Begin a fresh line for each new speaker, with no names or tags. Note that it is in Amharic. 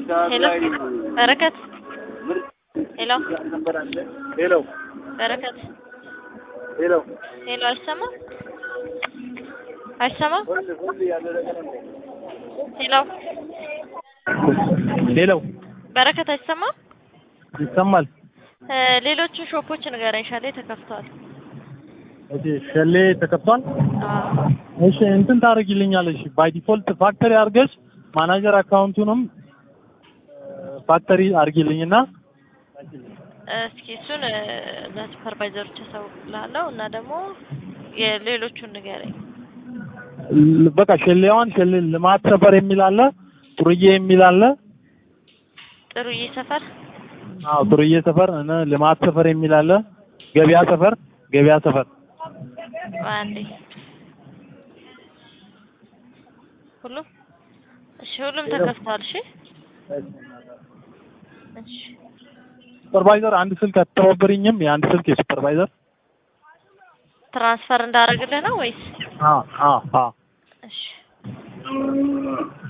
ሰዓት
ሄሎ
ላይ
በረከት
ምርጥ
ሄሎ
ነበር አለ። ሄሎ
በረከት
ሄሎ
ሄሎ አይሰማም አይሰማም
ሁሉ ሁሉ ያደረገ ነው።
ሄሎ
ሌላው
በረከት አይሰማም
ይሰማል።
እ ሌሎቹን ሾፖች ንገረኝ ሻሌ ተከፍተዋል
እሺ ሸሌ ተከፍቷል።
አዎ
እሺ እንትን ታደርጊልኛለሽ ባይ ዲፎልት ፋክተሪ አድርገሽ ማናጀር አካውንቱንም ፋክተሪ አድርጊልኝና
እስኪ እሱን እ ለሱፐርቫይዘሮች አሳውቅልሃለሁ እና ደግሞ የሌሎቹን ንገረኝ
ል- በቃ ሸሌዋን ሸሌ ልማት ሰፈር የሚል አለ፣ ጥሩዬ የሚል አለ።
ጥሩዬ ሰፈር
አዎ ጥሩዬ ሰፈር እነ ልማት ሰፈር የሚል አለ፣ ገበያ ሰፈር ገበያ ሰፈር
አንዴ ሁሉም እሺ ሁሉም ተከፍተዋል እሺ እሺ
ሱፐርቫይዘር አንድ ስልክ አትተባበሪኝም? የአንድ ስልክ የሱፐርቫይዘር
ትራንስፈር እንዳደረግልህ ነው ወይስ
አ አ አ
እሺ